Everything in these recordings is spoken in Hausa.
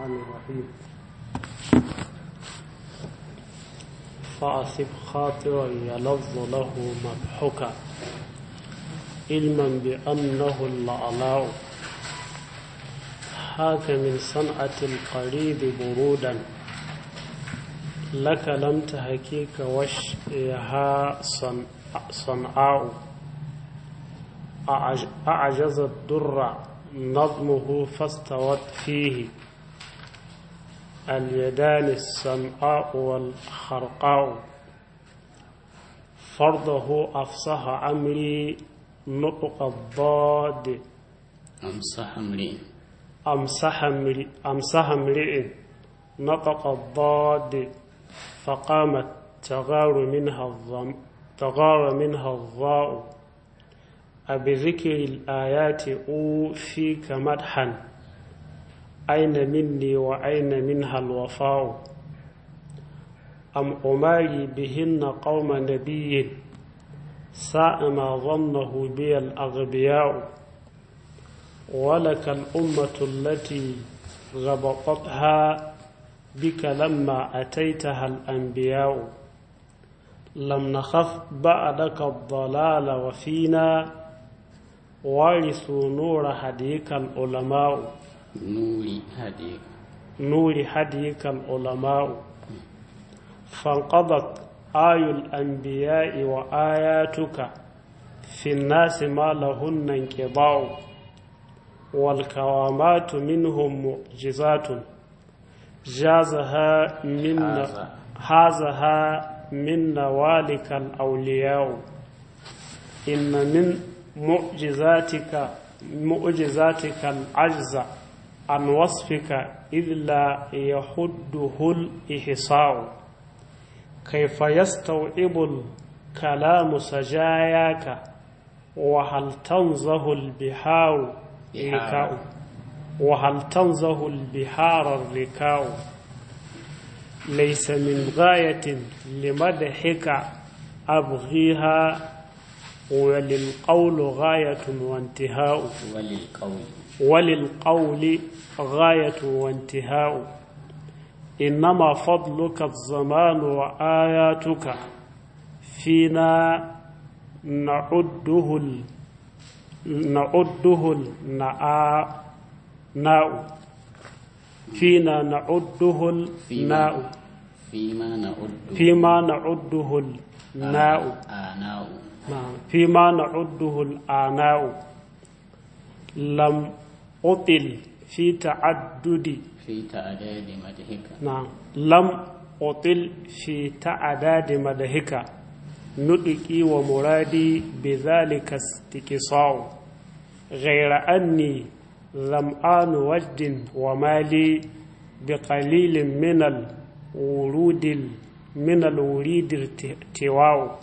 الرحمن الرحيم فأصب خاطرا يلظ له مضحكا علما بأنه الأعلاء هاك من صنعة القريب برودا لك لم تهكيك وشها صنعاء أعجز الدر نظمه فاستوت فيه اليدان السمعاء والخرقاء فرضه أفصح أمري نطق الضاد أمسح امرئ أمسح امرئ أمسح امرئ نطق الضاد فقامت تغار منها الظم تغار منها الضاء أبذكر الآيات أوفيك مدحا أين مني وأين منها الوفاء أم أماري بهن قوم نبي ساء ما ظنه بي الأغبياء ولك الأمة التي غبطتها بك لما أتيتها الأنبياء لم نخف بعدك الضلال وفينا وارثوا نور هديك العلماء نور هديك نور هديك العلماء فانقضت آي الأنبياء وآياتك في الناس ما لهن انقضاء والكرامات منهم معجزات جازها من هذا. هازها من نوالك الأولياء إن من معجزاتك معجزاتك العجز عن وصفك إذ لا يحده الإحصاء كيف يستوعب الكلام سجاياك وهل تنزه البحار ركاء وهل تنزه البحار الركاء ليس من غاية لمدحك أبغيها وللقول غاية وانتهاء وللقول وللقول غاية وانتهاء إنما فضلك الزمان وآياتك فينا نعده ال... نعده الناء ناء فينا نعده الناء فيما نعد فيما نعده الناء آناء نعم فيما نعده الآناء لم أطل في تعدد في تعداد مدحك نعم لم أطل في تعداد مدهك نطقي ومرادي بذلك استقصاء غير أني ظمآن وجد ومالي بقليل من الورود ال- من الوريد ارتواء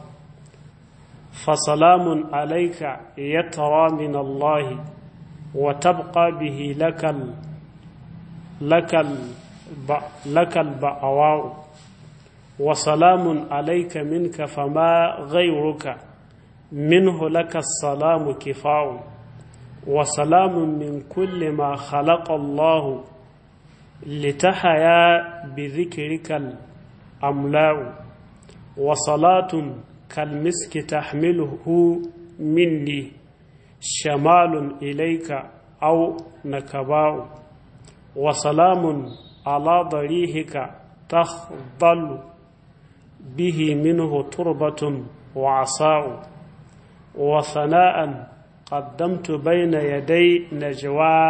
فسلام عليك يترى من الله وتبقى به لك ال لك الب... لك البأواء وسلام عليك منك فما غيرك منه لك السلام كفاء وسلام من كل ما خلق الله لتحيا بذكرك الأملاء وصلاة كالمسك تحمله مني شمال إليك أو نكباء وسلام على ضريحك تخضل به منه تربة وعصاء وثناء قدمت بين يدي نجوى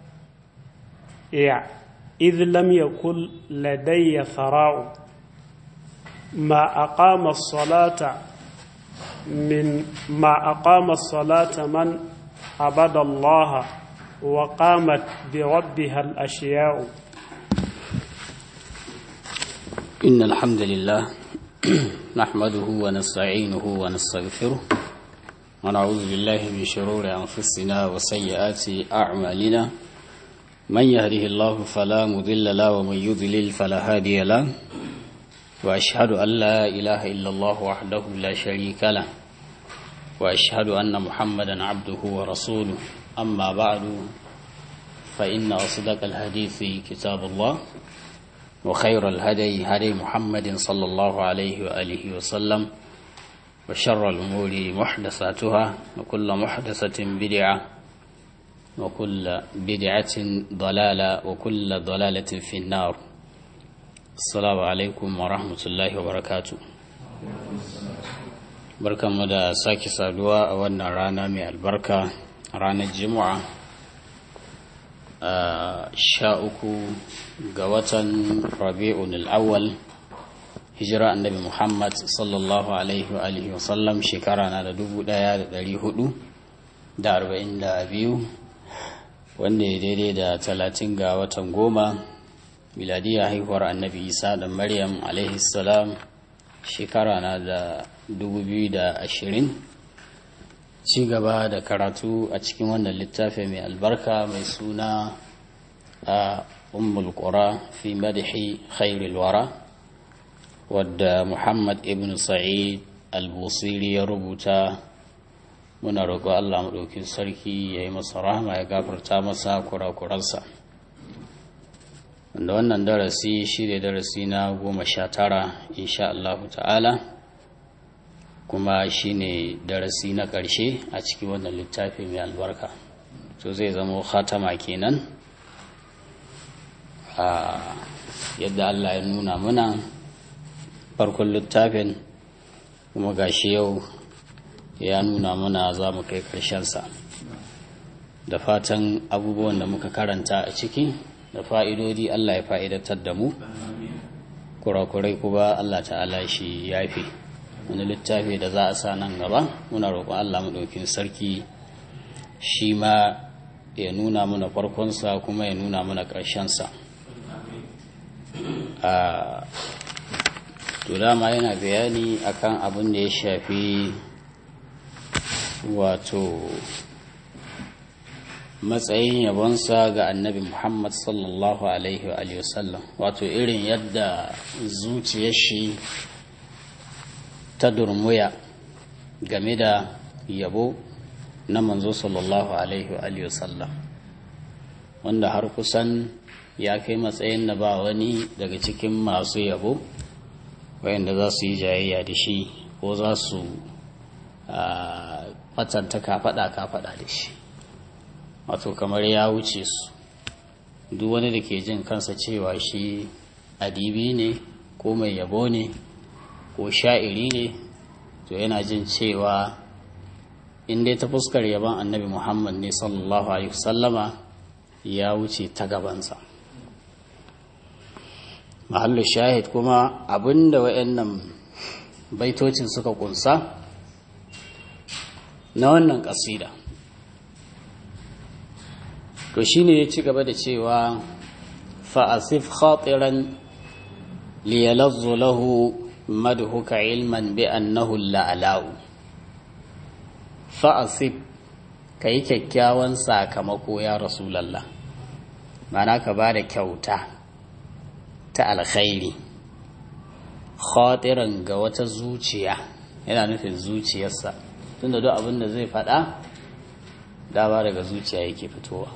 إذ لم يكن لدي ثراء ما أقام الصلاة من ما أقام الصلاة من عبد الله وقامت بربها الأشياء إن الحمد لله نحمده ونستعينه ونستغفره ونعوذ بالله من شرور أنفسنا وسيئات أعمالنا من يهده الله فلا مضل له ومن يضلل فلا هادي له وأشهد أن لا إله إلا الله وحده لا شريك له وأشهد أن محمدا عبده ورسوله أما بعد فإن أصدق الحديث كتاب الله وخير الهدي هدي محمد صلى الله عليه وآله وسلم وشر الأمور محدثاتها وكل محدثة بدعة وكل بدعة ضلالة وكل ضلالة في النار السلام عليكم ورحمة الله وبركاته barkanmu da sake saduwa a wannan rana mai albarka ranar jimu'a sha uku ga watan rabi'un al'awwal hijira annabi muhammad sallallahu alaihi wa alihi wasallam shekara na da dubu daya da dari hudu da arba'in da biyu wanda ya daidai da talatin ga watan goma miladiyya haihuwar annabi isa da maryam alaihi salam shekara na da dubu biyu da ashirin ci gaba da karatu a cikin wannan littafi mai albarka mai suna a ummul qura fi madahi khairul wara wadda muhammad ibn sa'id al-busiri ya rubuta muna roƙo allah maɗaukin sarki ya yi masa rahama ya gafarta masa kurakuransa wanda wannan darasi shi ne darasi na goma sha tara insha allahu ta'ala kuma shi ne darasi na ƙarshe a cikin wannan littafi mai albarka to zai zama khatama kenan a yadda allah ya nuna muna farkon littafin kuma gashi yau ya nuna muna za mu kai ƙarshensa da fatan abubuwan da muka karanta a ciki da fa'idodi allah ya fa'idatar da mu kurakurai kuma allah ta'ala shi yafi wani littafi da za a sa nan gaba muna roƙon Allah maɗaukin sarki shi ma ya nuna mana farkonsa kuma ya nuna mana ƙarshensa a to dama yana bayani akan abin da ya shafi wato matsayin yabonsa ga annabi muhammad sallallahu alaihi wa sallam wato irin yadda zuciyar shi ta durmuya game da yabo na manzo sallallahu alaihi wa sallam wanda har kusan ya kai matsayin da ba wani daga cikin masu yabo wayanda za su yi jayayya da shi ko za su fatanta kafaɗa kafaɗa da shi wato kamar ya wuce su duk wani da ke jin kansa cewa shi adibi ne ko mai yabo ne ko sha'iri ne to yana jin cewa in dai ta fuskar yaban annabi muhammad ne sallallahu alaihi wasallama ya wuce ta gabansa mahallu shahid kuma abinda wa'annan baitocin suka kunsa na wannan kasida to shine ya ci gaba da cewa fa'asif khatiran liyalazzu lahu مدهك علما بأنه اللعلاء فأصب كي كيكاوان ساكمكو يا رسول الله معنى كبار كوتا تا الخير خاطرا قوة زوجيا yana nufin zuciyarsa tunda duk abin da zai faɗa dama daga zuciya yake fitowa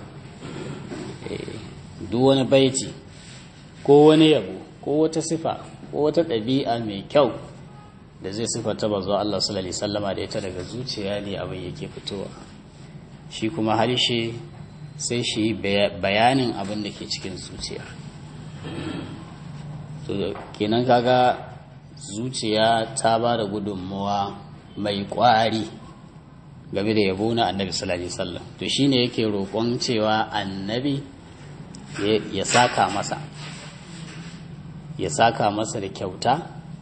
duk wani baiti ko wani yabo ko wata sifa ko wata ɗabi'a mai kyau da zai sifata bazo Allah sallallahu alaihi wasallama da ita daga zuciya ne abin yake fitowa shi kuma harshe sai shi bayanin abin da ke cikin zuciya to kenan kaga zuciya ta ba da gudunmuwa mai ƙwari game da yabo na annabi sallallahu alaihi wasallam to shine yake roƙon cewa annabi ya saka masa ya saka masa da kyauta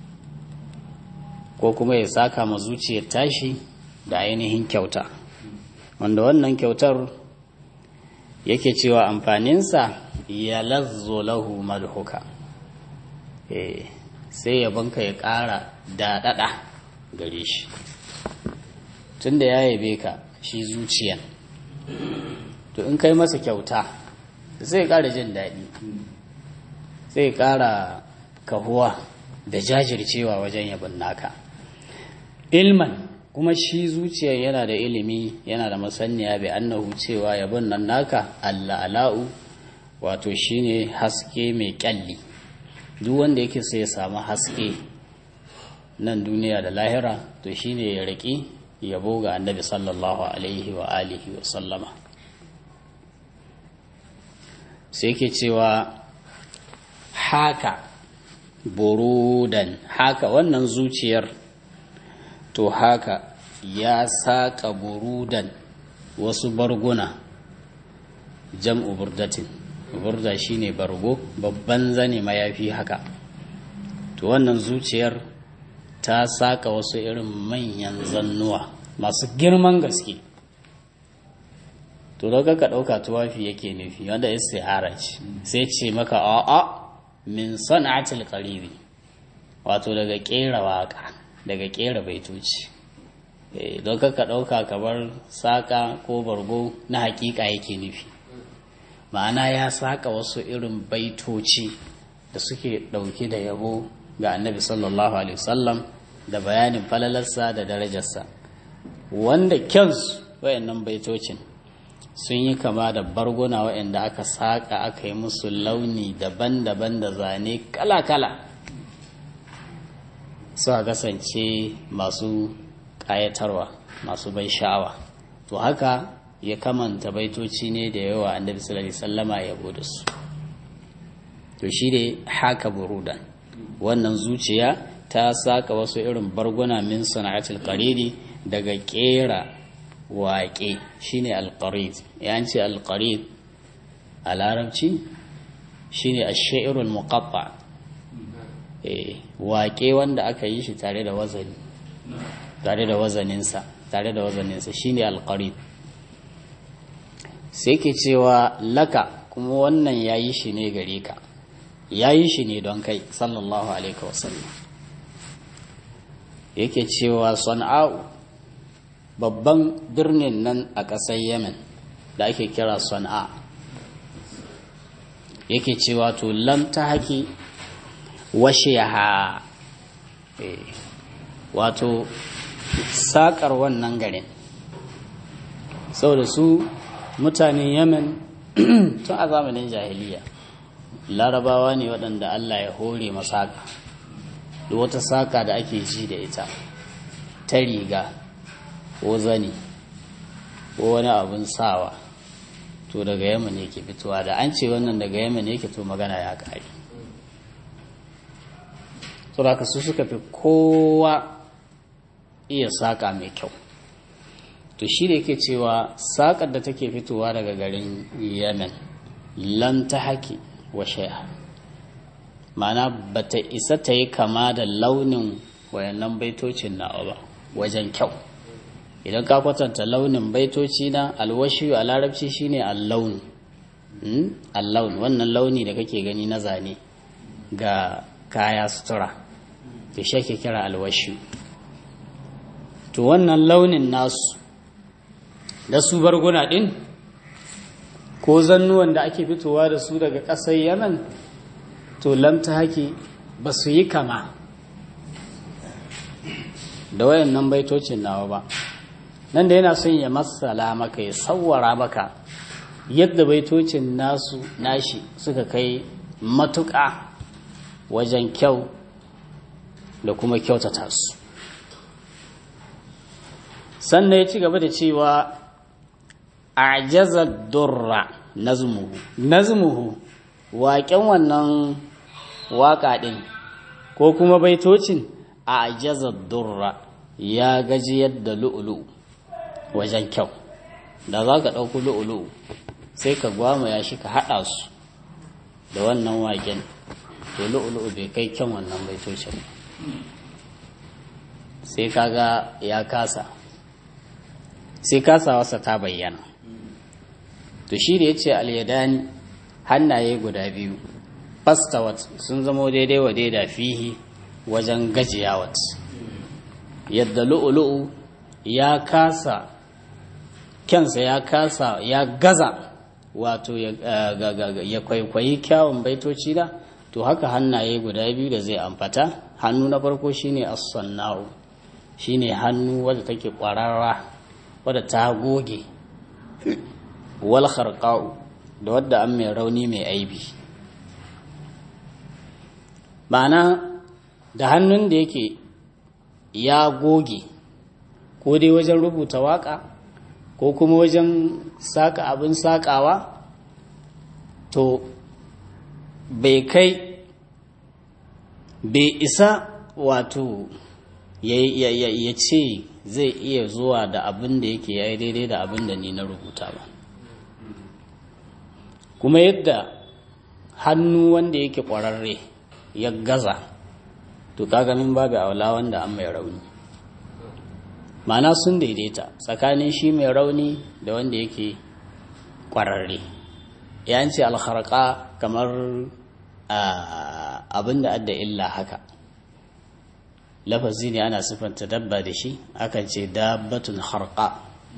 ko kuma ya saka ma zuciyar tashi da ainihin kyauta wanda wannan kyautar yake cewa amfaninsa ya lazzo lahu madhuka eh sai yabonka ya ƙara daɗaɗa gare shi tun da ya yabe ka shi zuciyan to in kai masa kyauta zai ƙara jin daɗi zai ƙara kahuwa da jajircewa wajen yabon naka ilman kuma shi zuciyar yana da ilimi yana da masaniya bai annahu cewa yabon nan naka Allah ala'u wato shine haske mai kyalli duk wanda yake sai ya samu haske nan duniya da lahira to shine ya riki yabo ga annabi sallallahu alaihi wa alihi wa sallama sai ke cewa haka burudan haka wannan zuciyar to haka ya saƙa burudan wasu barguna jam'u burdatin burda shine bargo babban zane mayafi haka to wannan zuciyar ta saƙa wasu irin manyan zannuwa masu girman gaske to daga ka ɗauka tuwafi yake nufi wanda istihara ce sai ce maka a'a min sana'atil qaribi wato daga kera waka daga kera baitoci don ka ɗauka kamar saƙa ko bargo na hakika yake nufi ma'ana ya saƙa wasu irin baitoci da suke ɗauke da yabo ga annabi sallallahu alaihi wasallam da bayanin falalarsa da darajarsa wanda kyansu wayannan baitocin sun yi kama da barguna waɗanda aka saƙa aka yi musu launi daban-daban da zane kala-kala suka kasance masu ƙayatarwa masu bai sha'awa to haka ya kamanta baitoci ne da yawa annabi sallallahu alaihi sallama ya da su to shi ne haka burudan wannan zuciya ta saka wasu irin barguna min sana'atul qaridi daga kera waƙe shine alqarid yan ce alqarid a larabci shine ash-shi'rul muqatta eh waƙe wanda aka yi shi tare da wazani tare da wazaninsa tare da wazaninsa shine alqarid sai ke cewa laka kuma wannan yayi shi ne gare ka yayi shi ne don kai sallallahu alaihi wasallam yake cewa sana'u babban birnin nan a ƙasar yemen da ake kira sana'a yake cewa to lam ta haƙi washe ha wato saƙar wannan garin saboda su mutanen yemen tun a zamanin jahiliya larabawa ne waɗanda allah ya hore masaka da wata saƙa da ake ji da ita ta riga ko zani ko wani abin sawa to daga yaman yake fitowa da an ce wannan daga yaman yake to magana ya kare saboda su suka fi kowa iya saƙa mai kyau to shi da yake cewa saƙar da take fitowa daga garin yemen lam ta haƙi wa shaya mana ba ta isa ta yi kama da launin wayannan baitocin nawa ba wajen kyau idan ka kwatanta launin baitoci na alwashi a larabci shine allaun allaun wannan launi da kake gani na zane ga kaya sutura da shi ake kira alwashi to wannan launin nasu da su barguna din ko zannuwan da ake fitowa da su daga ƙasar yaman to lamta haki ba su yi kama da wayannan baitocin nawa ba nan da yana son ya matsala maka ya sawwara maka yadda baitocin nasu nashi suka kai matuƙa wajen kyau da kuma kyautata su sannan ya ci gaba da cewa a jazar durra nazmuhu nazmuhu waƙen wannan waƙa ɗin ko kuma baitocin a jazar durra ya gaji yadda lu'ulu wajen kyau da za ka ɗauku lu'ulu sai ka gwamaya shi ka haɗa su da wannan waƙen to lu'ulu bai kai kyan wannan baitocin sai kaga ya kasa sai kasawarsa ta bayyana to shi da ya ce alyadani hannaye guda biyu fastawat sun zamo daidai wa daida fihi wajen gajiyawat yadda lu'ulu'u ya kasa kyansa ya kasa ya gaza wato ya kwaikwayi kyawun baitoci da to haka hannaye guda biyu da zai amfata hannu na farko shine as-sanna'u shine hannu wadda take kwararra wadda ta goge wal kharqa'u da wadda an mai rauni mai aibi ma'ana da hannun da yake ya goge ko dai wajen rubuta waka ko kuma wajen saka abin sakawa to bai kai bai isa wato ya ce zai iya zuwa da abin da yake ya yi daidai da abin da ni na rubuta ba kuma yadda hannu wanda yake ƙwararre ya gaza to kaga min babu aula wanda an mai rauni ma'ana sun daidaita tsakanin shi mai rauni da wanda yake ƙwararre ya ce alharka kamar abin da adda illa haka lafazi ne ana siffanta dabba da shi akan ce dabbatun harka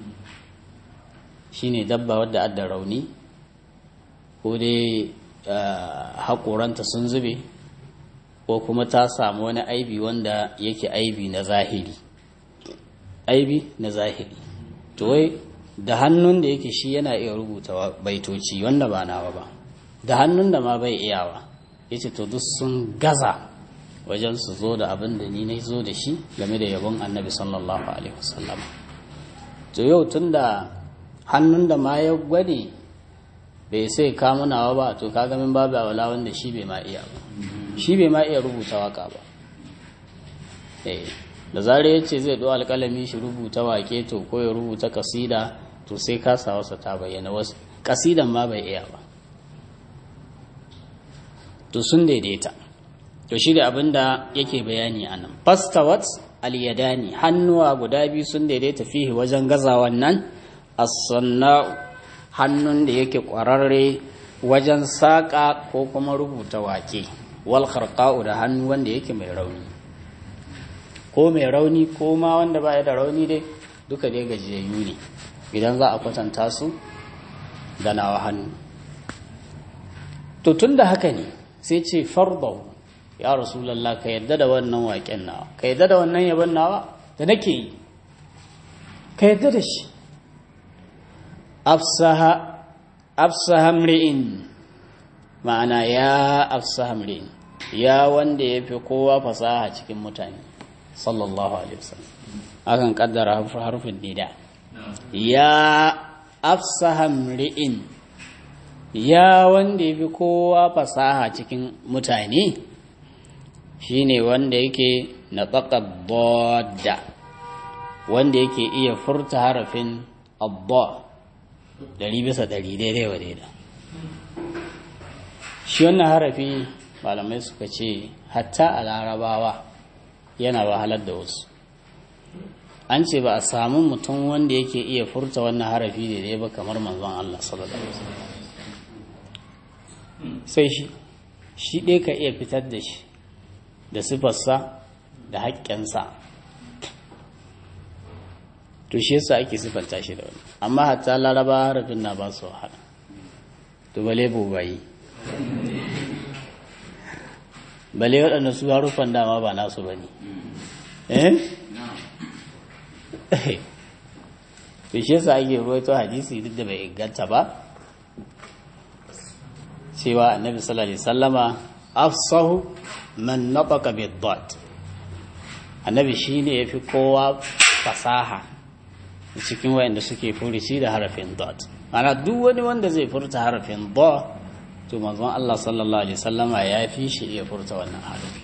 shine dabba wadda adda rauni ko dai haƙoranta sun zube ko kuma ta samu wani aibi wanda yake aibi na zahiri aibi na zahiri to wai da hannun da yake shi yana iya rubuta baitoci wanda ba nawa ba da hannun da ma bai iyawa yace to duk sun gaza wajen su zo da abin da ni na zo da shi game da yabon annabi sallallahu alaihi wasallam to yau tun da hannun da ma ya gwade bai sai kamunawa ba to kaga min babu awala wanda shi bai ma iya ba shi bai ma iya rubuta waka ba da zare ya ce zai ɗo alƙalami shi rubuta wake to ko ya rubuta kasida to sai kasa wasa ta bayyana wasu kasidan ma bai iya ba to sun daidaita to shi da abin da yake bayani a nan fastawat aliyadani hannuwa guda biyu sun daidaita fihi wajen gazawan nan as-sanna'u hannun da yake ƙwararre wajen saƙa ko kuma rubuta wake wal kharqa'u da hannu wanda yake mai rauni ko mai rauni ko ma wanda baya da rauni dai duka dai gajiyayyu ne idan za a kwatanta su da nawa hannu to tun da haka ne sai ce fardau ya rasulallah ka yadda da wannan waƙen nawa ka yadda da wannan yabon nawa da nake yi ka yadda da shi afsaha mri'in ma'ana ya afsaha mri'in ya wanda ya fi kowa fasaha cikin mutane sallallahu alaihi wasallam akan kaddara harfin nida ya afsaha mri'in ya wanda ya fi kowa fasaha cikin mutane shine wanda yake na da wanda yake iya furta harafin abba dari bisa dari daidai wa daida shi wannan harafi malamai suka ce hatta a larabawa yana wahalar da wasu an ce ba a samu mutum wanda yake iya furta wannan harafi daidai ba kamar manzon Allah sallallahu alaihi wasallam sai shi shi ɗaya ka iya fitar da shi da sifarsa da haƙƙinsa to shi yasa ake sifanta shi da wani amma hatta laraba harafin na ba su wahala to bale bobayi bale waɗanda su harufan dama ba nasu ba ne eh to shi yasa ake ruwaito hadisi duk da bai inganta ba cewa annabi sallallahu alaihi sallama afsahu man nataka bid-dad annabi shine yafi kowa fasaha cikin wayanda suke furici da harafin dad ana duk wani wanda zai furta harafin da to manzon Allah sallallahu alaihi sallama ya fi shi iya furta wannan harafi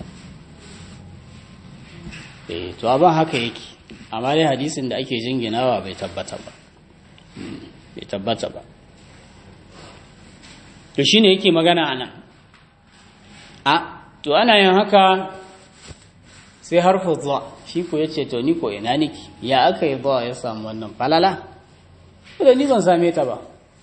eh to abin haka yake amma dai hadisin da ake jinginawa bai tabbata ba bai tabbata ba to shine yake magana anan a to ana yin haka sai harfu zuwa shi ko yace to ni ko ina niki ya aka yi zuwa ya samu wannan falala da ni ban same ta ba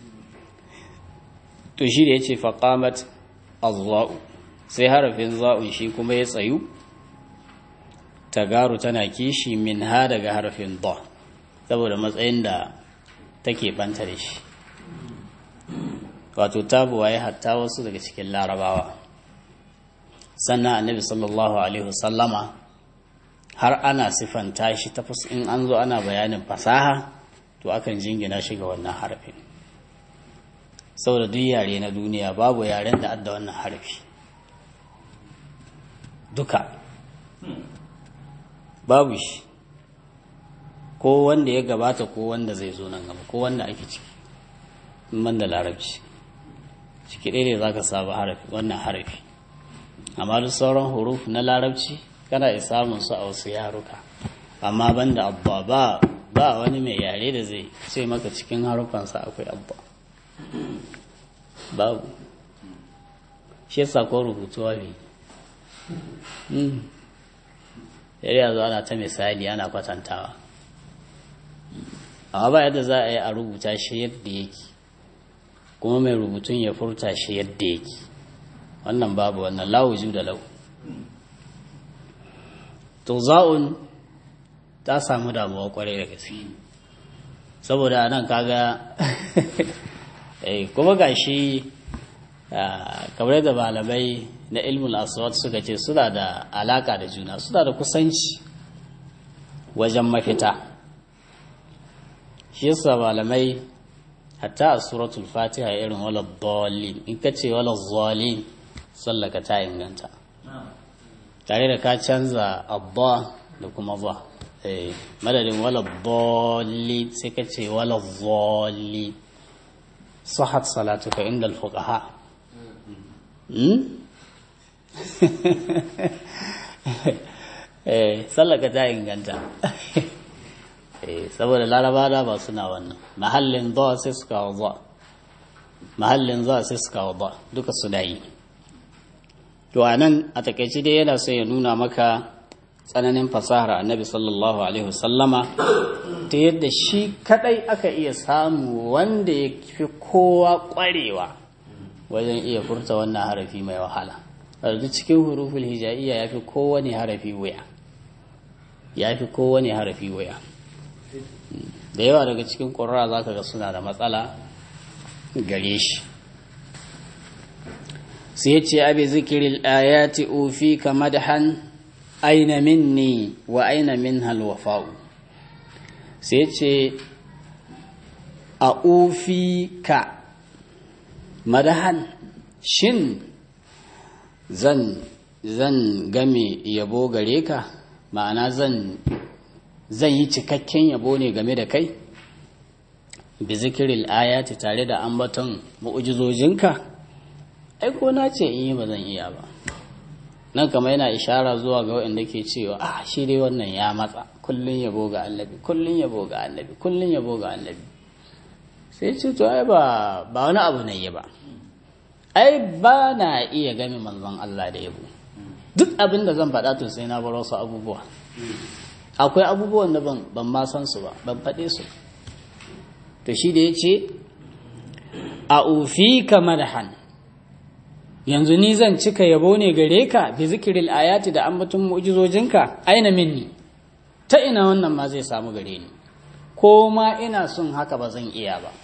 to shi da yace faqamat azwa'u sai harafin za'un shi kuma ya tsayu tagaru tana kishi min ha daga harafin da saboda matsayin da take banta da shi wato tabuwa ya hatta wasu daga cikin larabawa sannan annabi sallallahu alaihi wasallama har ana sifanta shi ta in an zo ana bayanin fasaha to akan jingina shi ga wannan harafin saboda duk yare na duniya babu yaren da adda wannan harafi duka babu shi ko wanda ya gabata ko wanda zai zo nan gaba ko wanda ake ciki man da larabci ciki ɗaya ne za ka saba harafi wannan harafi amma duk sauran huruf na larabci kana iya samun su a wasu yaruka amma banda abba ba ba wani mai yare da zai ce maka cikin harufansa akwai abba babu shi yasa ko rubutuwa ne yare yanzu ana ta misali ana kwatantawa amma ba yadda za a yi a rubuta shi yadda yake kuma mai rubutun ya furta shi yadda yake wannan babu wannan lawuju da lau to za'un ta samu damuwa kwarai da gaske saboda nan kaga kuma ga shi kamar da malamai na ilmul aswad suka ce suna da alaka da juna suna da kusanci wajen mafita shi yasa malamai hatta a suratul fatiha irin wala dalin in ka ce wala zalin sallaka ta inganta tare da ka canza abba da kuma ba madadin wala dalin sai ka ce wala zalin sahat salatuka inda alfuqaha eh sallaka ta inganta saboda laraba da ba suna wannan mahallin za sai suka wa mahallin za sai suka wa duka su yi to a nan a takaici dai yana so ya nuna maka tsananin fasahar annabi sallallahu alaihi wasallama ta yadda shi kadai aka iya samu wanda ya fi kowa kwarewa wajen iya furta wannan harafi mai wahala duk cikin huruful hijaiya ya fi kowane harafi wuya ya fi kowane harafi wuya da yawa daga cikin ƙurra za ka ga suna da matsala gare shi sai ce abi zikirin ayati ofi ka madahan aina minni wa aina min halwafa'u sai ce a ofi ka madahan shin zan zan game yabo gare ka ma'ana zan zan yi cikakken yabo ne game da kai bi zikiril ayati tare da ambaton mu'ujizojinka ai ko na ce in yi ba zan iya ba nan kama yana ishara zuwa ga waɗanda ke cewa ah shi dai wannan ya matsa kullun yabo ga annabi kullun yabo ga annabi kullun yabo ga annabi sai ce to ai ba ba wani abu ne ba ai ba na iya game manzon Allah da yabo duk abin da zan faɗa to sai na bar wasu abubuwa akwai abubuwan da ban ma san su ba ban faɗe su to shi da ya ce a ufi kamar han yanzu ni zan cika yabo ne gare ka bi zikiril ayati da ambatun mu'jizojinka aina minni ta ina wannan ma zai samu gare ni ko ma ina son haka ba zan iya ba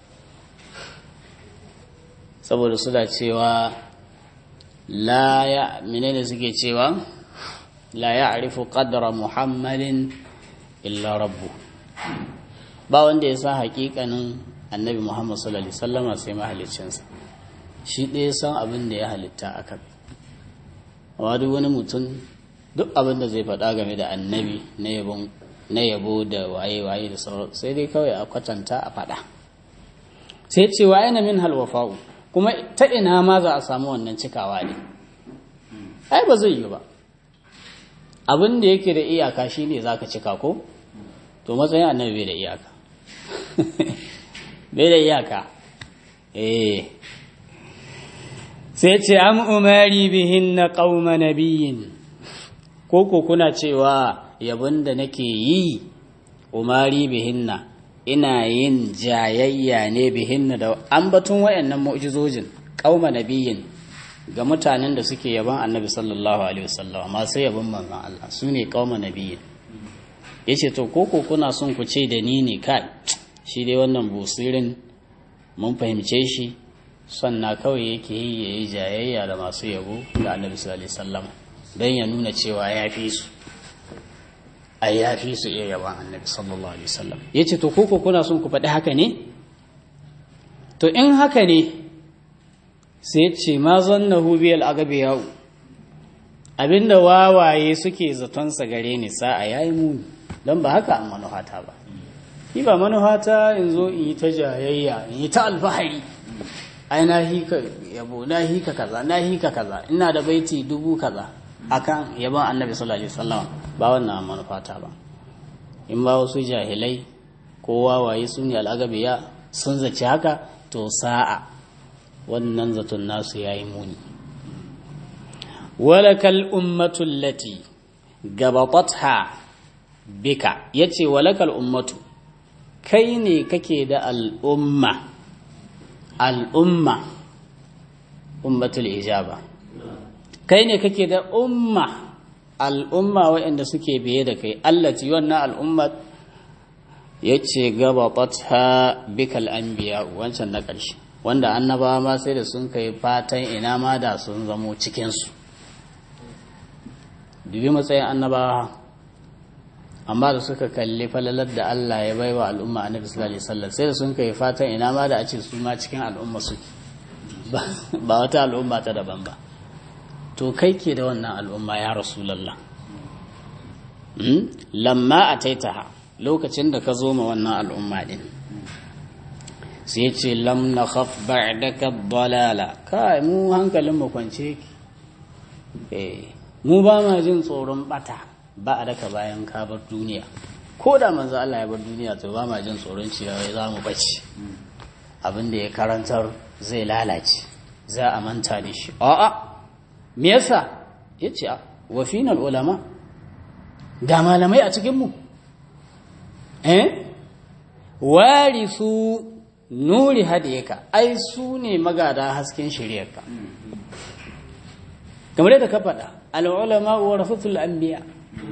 saboda suna cewa la ya menene suke cewa la ya'rifu qadra muhammadin illa rabbu ba wanda ya sa hakikanin annabi muhammad sallallahu alaihi wasallama sai mahaliccinsa shi ɗaya san abin da ya halitta a kan amma duk wani mutum duk abin da zai faɗa game da annabi na yabo da waye-waye da sauran sai dai kawai a kwatanta a faɗa sai ce wa yana min halwafa'u kuma ta ina ma za a samu wannan cikawa ne ai ba zai yi ba abin da yake da iyaka shi ne za ka cika ko to matsayin annabi bai da iyaka bai da iyaka eh sai ce am umari bihin na ƙauma nabiyin ko ko kuna cewa yabon da nake yi umari bihinna ina yin jayayya ne bihinna da ambatun wayannan mu'jizojin ƙauma nabiyin ga mutanen da suke yaban annabi sallallahu alaihi wasallam masu yaban manzon Allah su ne ƙauma nabiyin yace to ko ko kuna son ku ce da ni ne kai shi dai wannan busirin mun fahimce shi sannan kawai yake yi ya yi jayayya da masu yabo da annabi sallallahu alaihi wasallam don ya nuna cewa ya fi su ai ya fi su iya yaban annabi sallallahu alaihi wasallam ya ce to koko kuna son ku faɗi haka ne to in haka ne sai ce ma zannahu biyal agabiyahu abinda wawaye suke zatonsa gare ni sa'a yayi muni don ba haka an manuhata ba ni ba manuhata in zo in yi ta jayayya in yi ta alfahari ai na hika yabo na hika kaza na hika kaza ina da baiti dubu kaza akan yabon annabi sallallahu alaihi wasallam ba wannan manufata ba in ba wasu jahilai ko wawaye su ne al'agabiya sun zaci haka to sa'a wannan zaton nasu yayi muni walakal ummatu allati gabatatha bika yace walakal ummatu kai ne kake da al'umma al'umma ummatul ijaba kai ne kake da umma al'umma waɗanda suke biye da kai allati wannan al'umma yace gabatatha bikal anbiya wancan na ƙarshe wanda annabawa ma sai da sun kai fatan ina ma da sun zamo cikinsu dubi matsayin annabawa amma da suka kalli falalar da Allah ya bai wa al'umma annabi sallallahu alaihi wasallam sai da sun kai fatan ina ma da a ce su ma cikin al'umma suke ba wata al'umma ta daban ba to kai ke da wannan al'umma ya rasulullah lamma ataitaha lokacin da ka zo ma wannan al'umma din sai ce lam nakhaf ba'daka dalala kai mu hankalin mu kwance ki eh mu ba ma jin tsoron bata ba a daka bayan ka bar duniya ko da manzo Allah ya bar duniya to ba ma jin tsoron cewa za mu bace abin da ya karantar zai lalace za a manta da shi a'a me yasa yace a wa final ulama da malamai a cikin mu eh warisu nuri hadiyaka ai su ne magada hasken shiryarka kamar yadda ka faɗa al'ulama wa rafatul anbiya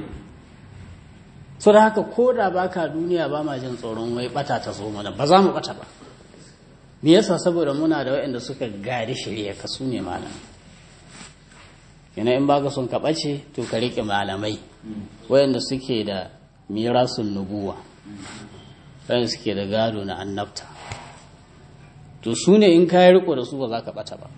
so da haka ko da baka duniya ba ma jin tsoron wai bata ta zo mana ba za mu bata ba me yasa saboda muna da waɗanda suka gari shirya ka su ne malam yana in baka son ka ɓace to ka riƙe malamai waɗanda suke da mirasun nubuwa waɗanda suke da gado na annabta to su ne in ka yi riko da su ba za ka ɓata ba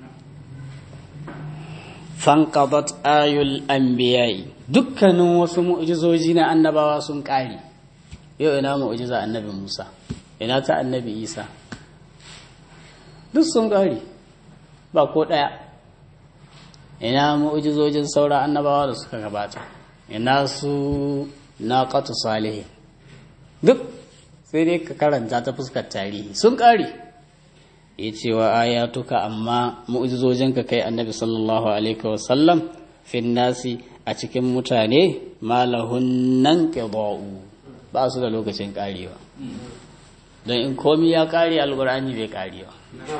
fanqadat ayul anbiya'i dukkanin wasu mu'jizoji na annabawa sun ƙare yau ina mu'jiza annabi Musa ina ta annabi Isa duk sun ƙare ba ko ɗaya ina mu'jizojin saura annabawa da suka gabata ina su naqatu salih duk sai dai ka karanta ta fuskar tarihi sun ƙare ya ce wa ayatuka amma mu'jizojinka kai annabi sallallahu alaihi wasallam fin nasi a cikin mutane malahun nan qida'u ba su da lokacin karewa don in komi ya kare alqur'ani bai karewa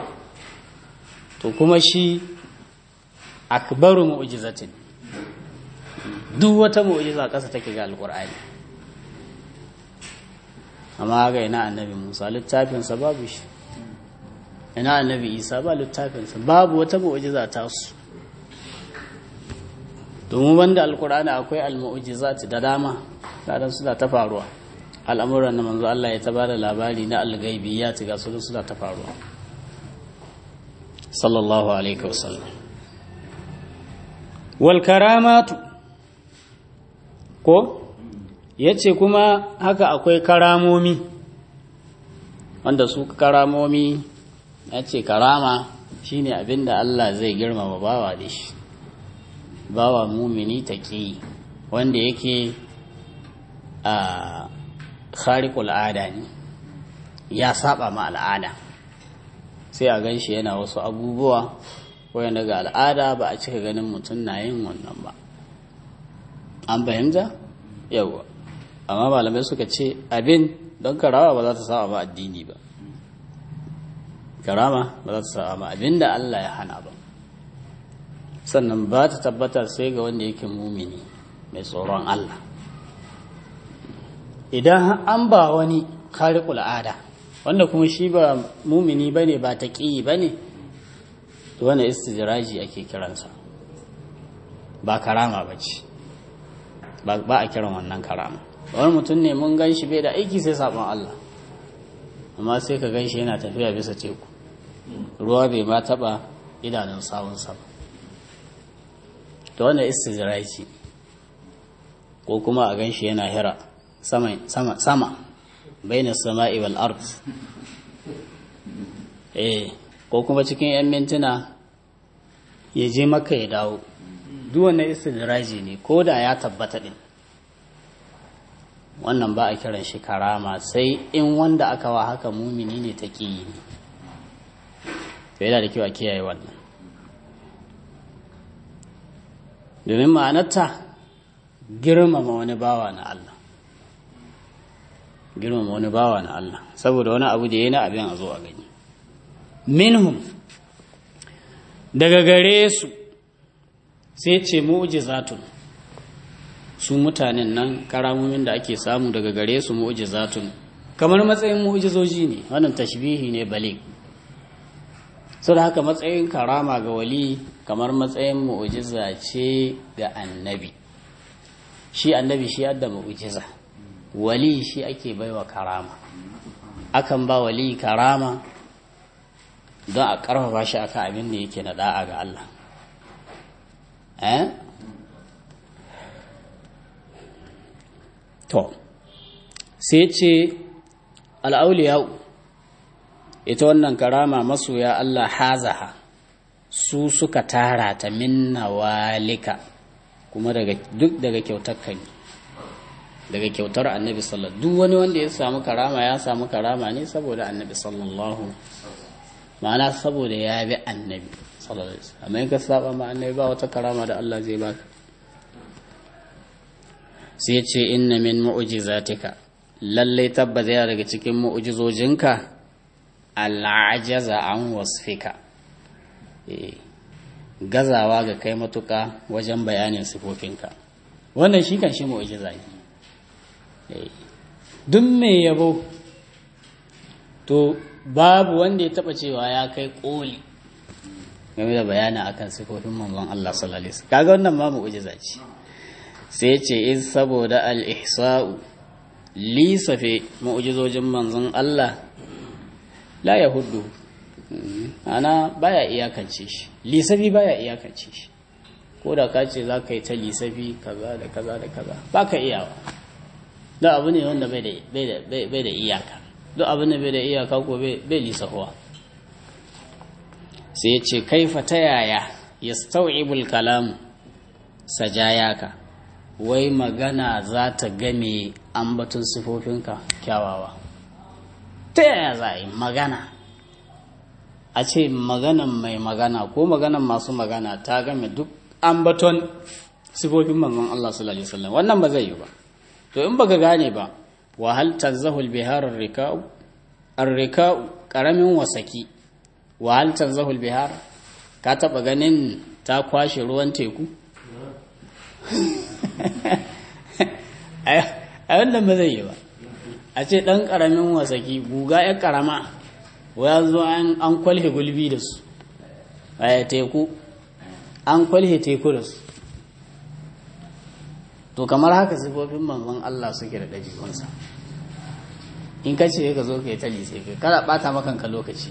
to kuma shi akbaru mu'jizatin duk wata mu'jiza kasa take ga alqur'ani amma ga ina annabi Musa littafinsa babu shi ina annabi isa ba littafinsa babu wata mu'jiza ta su domin banda alkur'ani akwai almu'jizat da dama kadan suna ta faruwa al'amuran da manzo Allah ya ta bada labari na alghaibiyat ga su suna ta faruwa sallallahu alaihi wasallam wal karamatu ko yace kuma haka akwai karamomi wanda su karamomi ya ce karama shine abinda Allah zai girmama bawa da shi bawa mumini taƙi wanda yake a khariqul ada ne ya saba ma al'ada sai a gan shi yana wasu abubuwa wanda ga al'ada ba a cika ganin mutum na yin wannan ba an fahimta yawa amma malamai suka ce abin don karawa ba za ta saba ba addini ba karama ba za ta saba ba abinda Allah ya hana ba sannan ba ta tabbata sai ga wanda yake mumini mai tsoron Allah idan an ba wani khariqul ada wanda kuma shi ba mumini bane ba taqi bane to wannan istijraji ake kiransa ba karama bace ba ba a kiran wannan karama wani mutum ne mun gan shi bai da aiki sai sabon Allah amma sai ka gan shi yana tafiya bisa teku ruwa bai ma taba idanun sawunsa ba ta wanda istijiraci ko kuma a gan shi yana hira sama sama bainas sama'i wal ard eh ko kuma cikin yan mintuna ya je maka ya dawo duk wannan istidraji ne ko da ya tabbata din wannan ba a kiran shi karama sai in wanda aka wa haka mumini ne ta ƙi ne to yana da kyau a kiyaye wannan domin ma'anarta girmama wani bawa na Allah girmama wani bawa na Allah saboda wani abu da ya na abin a zo a gani minhum daga gare su sai ce mu'jizatun su mutanen nan karamomin da ake samu daga gare su mu'jizatun kamar matsayin mu'jizoji ne wannan tashbihi ne bale sau da haka matsayin karama ga wali kamar matsayin mu'jiza ce ga annabi shi annabi shi yadda mu'jiza wali shi ake baiwa karama akan ba wali karama don a ƙarfafa shi akan abin da yake na da'a ga Allah eh to sai ce al'auliyau ita wannan karama masoya Allah hazaha su suka tara ta minna walika kuma daga duk daga kyautar kan daga kyautar annabi sallallahu duk wani wanda ya samu karama ya samu karama ne saboda annabi sallallahu ma'ana saboda ya bi annabi sallallahu alaihi wasallam amma in ka saba ma annabi ba wata karama da Allah zai baka sai ce inna min mu'jizatika lallai tabbata yana daga cikin mu'jizojinka al'ajaza an wasfika gazawa ga kai matuka wajen bayanin sifofinka wannan shi kan shi mu'jiza ne duk mai yabo to babu wanda ya taba cewa ya kai koli game da bayani akan sifofin manzon Allah sallallahu alaihi wasallam kaga wannan ma mu'jiza ce sai ce in saboda al-ihsa'u lisafe mu'jizojin manzon Allah la ya hudu ana baya iyakance shi lisafi baya iyakance shi ko da ka ce za ka yi ta lisafi kaza da kaza da kaza ba ka iyawa da abu ne wanda bai da iyaka duk abu ne bai da iyaka ko bai lisafuwa sai ya ce kaifa ta yaya ya stau'ibul kalamu sajayaka wai magana za ta game ambatun sifofinka kyawawa ta yaya za a yi magana a ce maganan mai magana ko maganan masu magana ta game duk ambaton sifofin manzon Allah sallallahu alaihi wasallam wannan ba zai yi ba to in baka gane ba wa hal tazahul bihar ar-rika'u ar-rika'u karamin wasaki wa hal tazahul bihar ka taba ganin ta kwashe ruwan teku a wannan ba zai yi ba a ce ɗan ƙaramin wasaki guga ya ƙarama ya zo an kwalhe gulbi da su a teku an kwalhe teku da su to kamar haka sifofin manzon Allah suke da ɗabi'unsa in ka ce ka zo ka yi ta lise ka kada ɓata makanka lokaci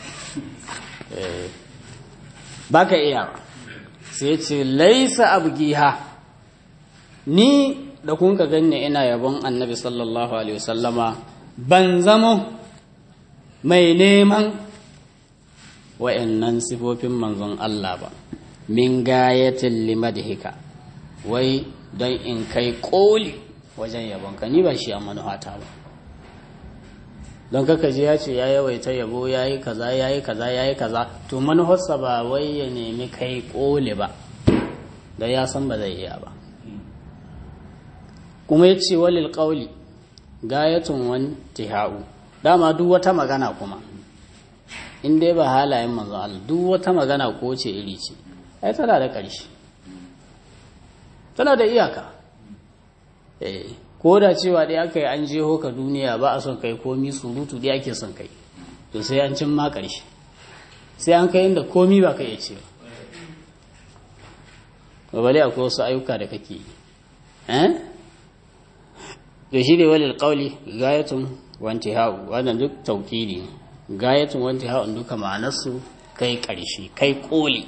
ba ka iya sai ce laisa abgiha ni da kun ka ganni ina yabon annabi sallallahu alaihi wasallama ban zamo mai neman wa'annan sifofin manzon Allah ba min gayatin limadhika wai don in kai koli wajen yabon ka ni ba shi a manuhata ba don kaka ji ya ce ya yawaita yabo ya yi kaza ya yi kaza ya yi kaza to manufarsa ba wai ya nemi kai koli ba don ya san ba zai iya ba kuma ya ce walil ƙauli gayatun wani tihau dama duk wata magana kuma in dai ba halayen manzo Allah duk wata magana ko ce iri ce ai tana da ƙarshe tana da iyaka eh ko da cewa dai aka yi an jeho ka duniya ba a son kai komi surutu dai ake son kai to sai an cin ma ƙarshe sai an kai inda komi ba ka iya cewa ba bale akwai wasu ayyuka da kake yi eh to shi ne walil qawli gayatun wa intihau wannan duk tawkili gayatun wa intihau duka ma'anarsu kai ƙarshe kai koli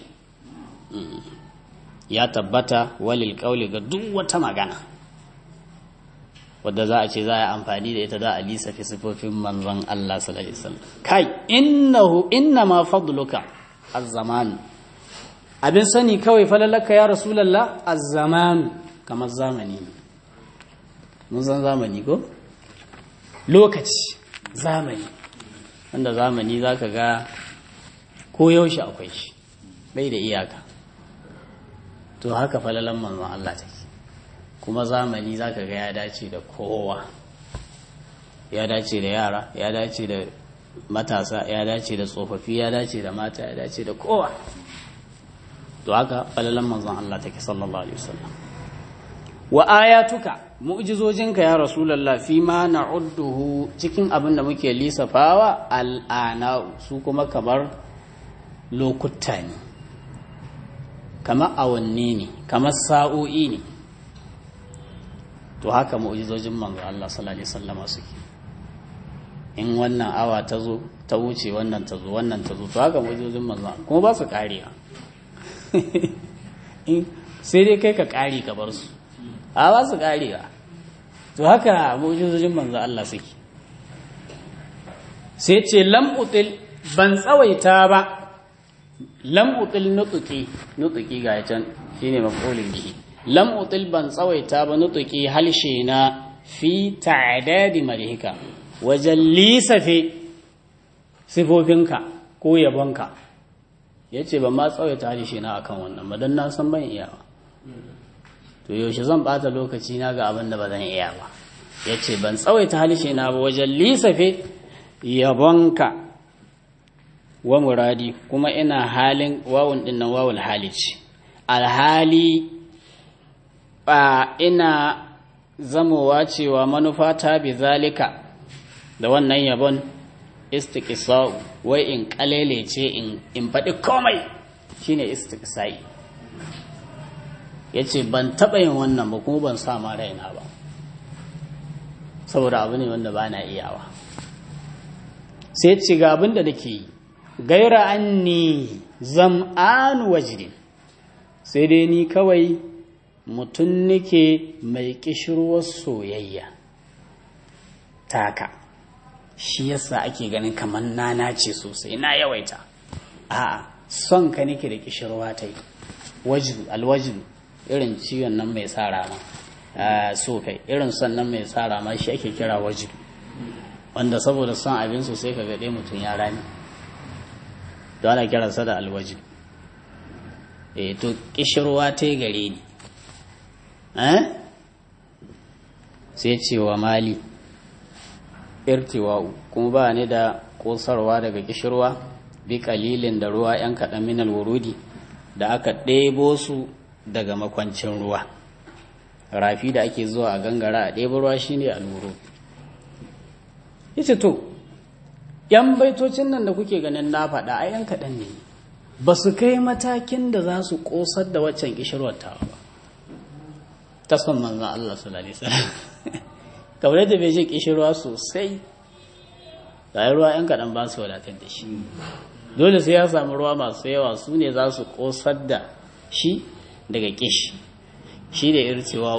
ya tabbata walil qawli ga duk wata magana wadda za a ce za a yi amfani da ita za a lisa fi sifofin manzon Allah sallallahu alaihi wasallam kai innahu inna ma fadluka az-zaman abin sani kawai falalaka ya rasulullah az-zaman kamar zamani mun san zamani ko lokaci zamani wanda zamani zaka ga ko yaushe akwai shi bai da iyaka to haka falalan manzon Allah take kuma zamani zaka ga ya dace da kowa ya dace da yara ya dace da matasa ya dace da tsofaffi ya dace da mata ya dace da kowa to haka falalan manzon Allah take sallallahu alaihi wasallam wa ayatuka mu'jizojinka ya rasulullah fi ma na'udduhu cikin abin da muke lisafawa al'ana su kuma kamar lokuta ne kamar awanni ne kamar sa'o'i ne to haka mu'jizojin manzo Allah sallallahu alaihi wasallama suke in wannan awa ta zo ta wuce wannan ta zo wannan ta zo to haka mu'jizojin manzo kuma ba su karewa sai dai kai ka kare ka bar su a ba su karewa to haka mu'jizojin manzo Allah suke sai ce lam util ban tsawaita ba lam util nutuki nutuki ga can shine maf'ulin bihi lam util ban tsawaita ba nutuki halshe na fi ta'dadi malihika wajen lisafe sifofinka ko yabonka yace ban ma tsawaita halshe na akan wannan ba dan na san ban iya ba to yaushe zan bata lokaci na ga abin da ba zan iya ba yace ban tsawaita halshe na ba wajen lisafe yabonka wa muradi kuma ina halin wawun din nan wawul halici alhali ba ina zamowa cewa manufa ta bi zalika da wannan yabon istiqsa'u wai in kalele ce in in faɗi komai shine istiqsa'i yace ban taɓa yin wannan ba kuma ban sa ma raina ba saboda abu ne wanda ba na iyawa sai ci ga abin da nake yi gaira anni zam'an wajidin sai dai ni kawai mutum nake mai kishirwar soyayya taka shi yasa ake ganin kamar nana ce sosai na yawaita a son ka nake da kishirwa ta yi wajidu alwajidu irin ciwon nan mai sa rama so kai irin son nan mai sa rama shi ake kira wajidu wanda saboda son abin sosai ka gaɗe mutum ya rami don ana kiransa da alwaji e to kishirwa ta yi gare ni sai ce wa mali irtiwa'u kuma ba ni da kosarwa daga kishirwa bi kalilin da ruwa yan kaɗan minal wurudi da aka ɗebo su daga makwancin ruwa rafi da ake zuwa a gangara a ɗebo ruwa shine alwuru yace to ‘yan baitocin nan da kuke ganin na faɗa a ‘yan kaɗan ne ba su kai matakin da za su ƙosar da waccan ƙishirwar tawa ba ta son manzan Allah su lalisa kamar da bai shi ƙishirwa sosai da ruwa ‘yan kaɗan ba su wadatar da shi dole sai ya samu ruwa masu yawa su ne za su ƙosar da shi daga ƙishi shi da ircewa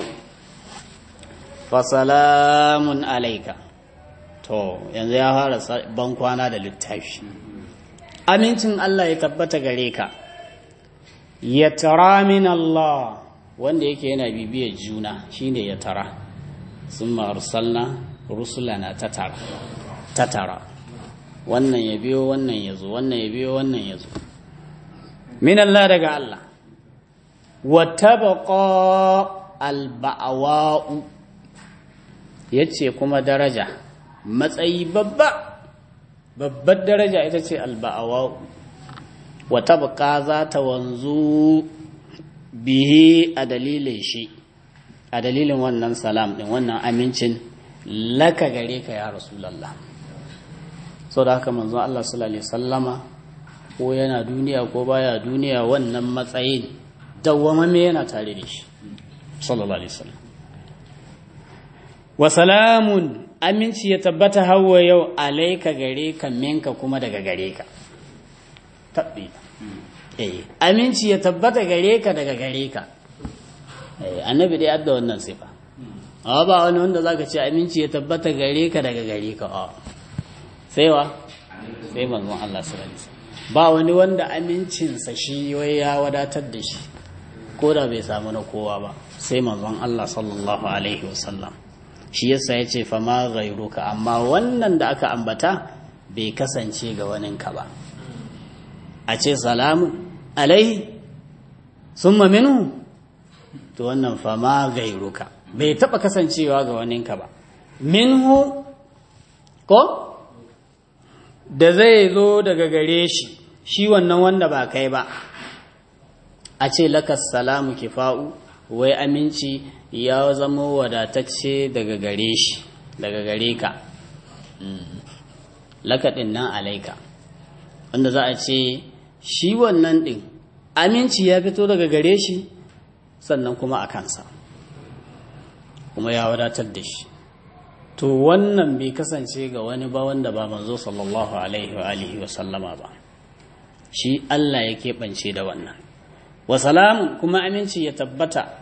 fasalamun alaika to yanzu ya fara ban kwana da littafi amincin Allah ya tabbata gare ka ya tara min Allah wanda yake yana bibiyar juna shine ya tara sun arsalna rusulana tatara tatara wannan ya biyo wannan ya zo wannan ya biyo wannan ya zo min Allah daga Allah wa tabqa al-ba'wa'u yace kuma daraja matsayi babba babbar daraja ita ce alba'awa wata buka za ta wanzu bihe a dalilin shi a dalilin wannan salam din wannan amincin laka gare ka ya rasulallah sau da haka manzo Allah sallallahu alaihi sallama ko yana duniya ko baya duniya wannan matsayin dawwamamme yana tare da shi sallallahu alaihi wasallam wa salamun aminci ya tabbata hawa yau alaika gare ka minka kuma daga gare ka tabbi eh aminci ya tabbata gare ka daga gare ka eh annabi dai adda wannan sifa amma ba wani wanda zaka ce aminci ya tabbata gare ka daga gare ka a sai wa sai manzon Allah sallallahu alaihi wasallam ba wani wanda amincinsa shi wai ya wadatar da shi ko da bai samu na kowa ba sai manzon Allah sallallahu alaihi wasallam shi yasa ya ce fama ghairuka amma wannan da aka ambata bai kasance ga waninka ba a ce salamu alaihi summa minhu to wannan fama ghairuka bai taba kasancewa ga waninka ba minhu ko da zai zo daga gare shi shi wannan wanda ba kai ba a ce lakas salamu kifa'u wai aminci ya zama wadatacce daga gare shi daga gare ka lakaɗin nan alaika wanda za a ce shi wannan ɗin aminci ya fito daga gare shi sannan kuma a kansa kuma ya wadatar da shi to wannan bai kasance ga wani ba wanda ba manzo sallallahu alaihi wa alihi wa sallama ba shi Allah ya keɓance da wannan wa salamun kuma aminci ya tabbata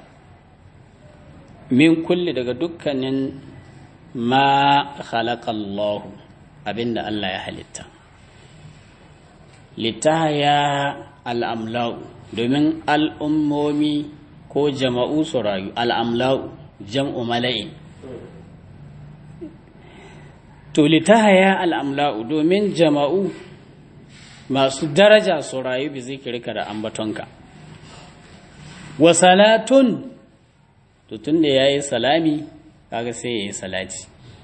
min kulli daga dukkanin ma khalaqallahu abinda Allah ya halitta litaya al'amlau domin al'ummomi ko jama'u su rayu al'amlau jam'u mala'in to litaya al'amlau domin jama'u masu daraja su rayu bi zikirka da ambatonka wa salatun to tun da ya yi salami kaga sai ya yi salati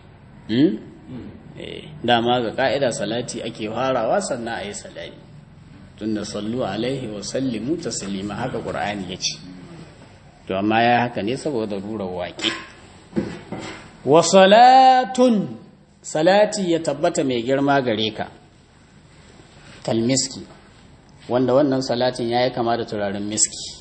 dama ga ka'ida salati ake farawa sannan a yi salami tun da sallu alaihi wa sallimu taslima haka ƙur'ani ya ce to amma ya haka ne saboda rurar waƙe wa salatun salati ya tabbata mai girma gare ka kalmiski wanda wannan salatin ya yi kama da turaren miski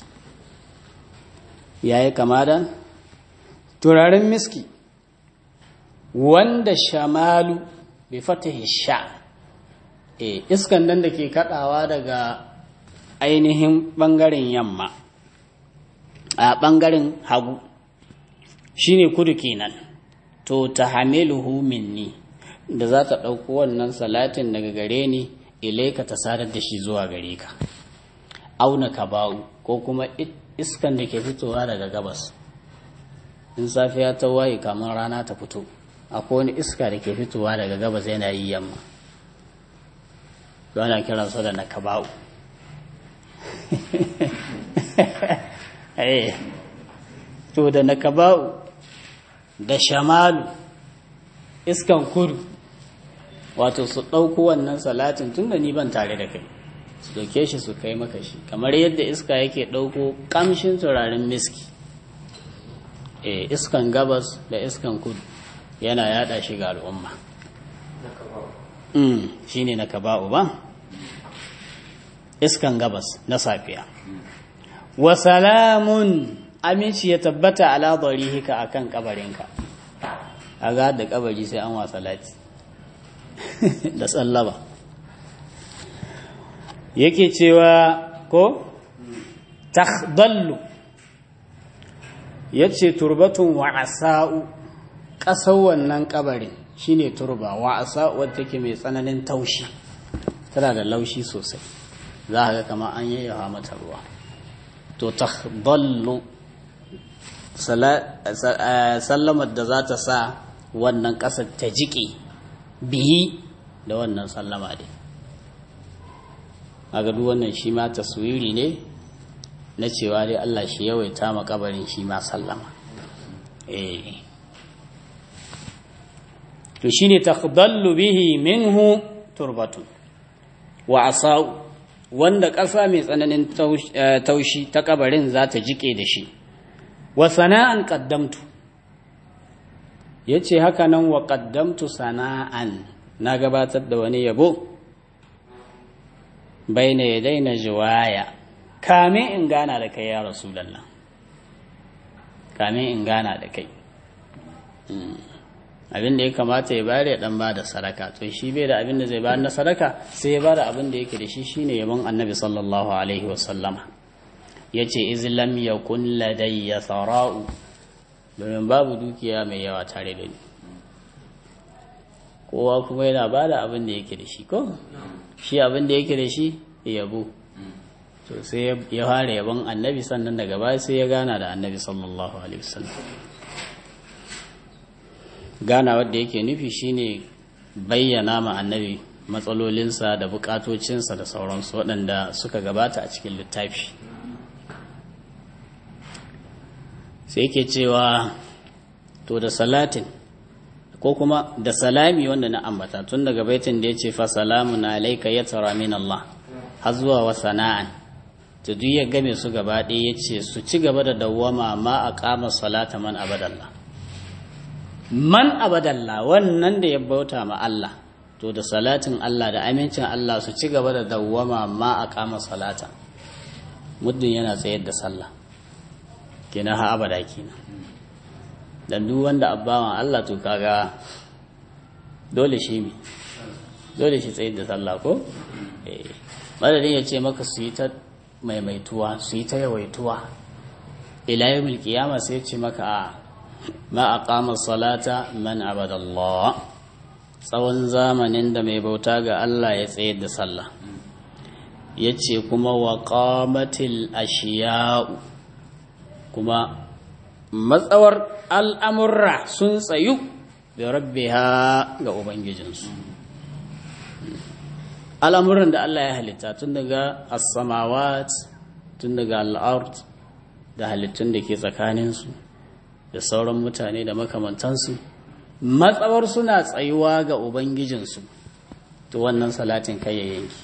ya yi kama da turaren miski wanda shamalu bai fatahi sha e iskan nan da ke kadawa daga ainihin bangaren yamma a bangaren hagu shine kudu kenan to ta hamiluhu minni da za ta ɗauko wannan salatin daga gare ni ilaika ta sadar da shi zuwa gare ka auna ka bawu ko kuma iskan da ke fitowa daga gabas in safiya ta waye kamar rana ta fito akwai wani iska da ke fitowa daga gabas yana yi yamma ana kiransa da nakaba'u to da nakaba'u da shamalu iskan kudu wato su ɗauko wannan salatin tun da ni ban tare da kai su ɗauke shi su kai maka shi kamar yadda iska yake ɗauko ƙamshin turaren miski e iskan gabas da iskan kudu yana yada shi ga al'umma shi ne na kaba'u ba iskan gabas na safiya wa salamun aminci ya tabbata ala hika akan kabarinka a ga da kabari sai an wasa lati da tsallaba yake cewa ko takhdallu yace turbatun wa asa'u ƙasar wannan kabarin shine turba wa asa'u wadda take mai tsananin taushi tana da laushi sosai za ka ga kamar an yayyawa mata ruwa to takhdallu sallamar da za ta sa wannan ƙasar ta jiƙe bihi da wannan sallama dai a duk wannan shi ma taswiri ne na cewa dai Allah shi yawaita makabarin shi ma sallama eh to shine takhdallu bihi minhu turbatu wa asau wanda ƙasa mai tsananin taushi ta kabarin za ta jike da shi wa sana'an qaddamtu yace haka nan wa qaddamtu sana'an na gabatar da wani yabo baina yadaina jiwaya kame in gana da kai ya rasulallah kame in gana da kai abin da ya kamata ya bayar ya dan ba da sadaka to shi bai da abin da zai bayar na sadaka sai ya bada abin da yake da shi shine yabon annabi sallallahu alaihi wasallama yace iz lam yakun ladayya thara'u domin babu dukiya mai yawa tare da ni kowa kuma yana bada abin da yake da shi ko shi abin da yake da shi yabo to sai ya fara yabon annabi sannan daga baya sai ya gana da annabi sallallahu alaihi wasallam gana wadda yake nufi shine bayyana ma annabi matsalolinsa da bukatocinsa da sauransu waɗanda suka gabata a cikin littafi sai yake cewa to da salatin ko kuma da salami wanda na ambata tun daga baitin da ya ce fa salamun alaika ya tara min Allah har zuwa wa sana'an to duk ya game su gaba ɗaya ya ce su ci gaba da dawwama ma a kama salata man abadallah man abadalla wannan da ya bauta ma Allah to da salatin Allah da amincin Allah su ci gaba da dawwama ma a kama salata muddin yana tsayar da sallah kenan ha abada kenan dan duk wanda abbawan Allah to kaga dole shi mi dole shi tsayar da sallah ko eh madadin ya ce maka su yi ta maimaituwa su yi ta yawaituwa ila yawmil qiyama sai ya ce maka a ma aqama salata man abadallah tsawon zamanin da mai bauta ga Allah ya tsayar da sallah yace kuma wa qamatil ashiya'u kuma matsawar al'amurra sun tsayu da rabbiha ga ubangijinsu al'amuran da Allah ya halitta tun daga as-samawat tun daga al-ard da halittun da ke tsakaninsu da sauran mutane da makamantansu matsawar suna tsayuwa ga ubangijinsu to wannan salatin kai ya yanki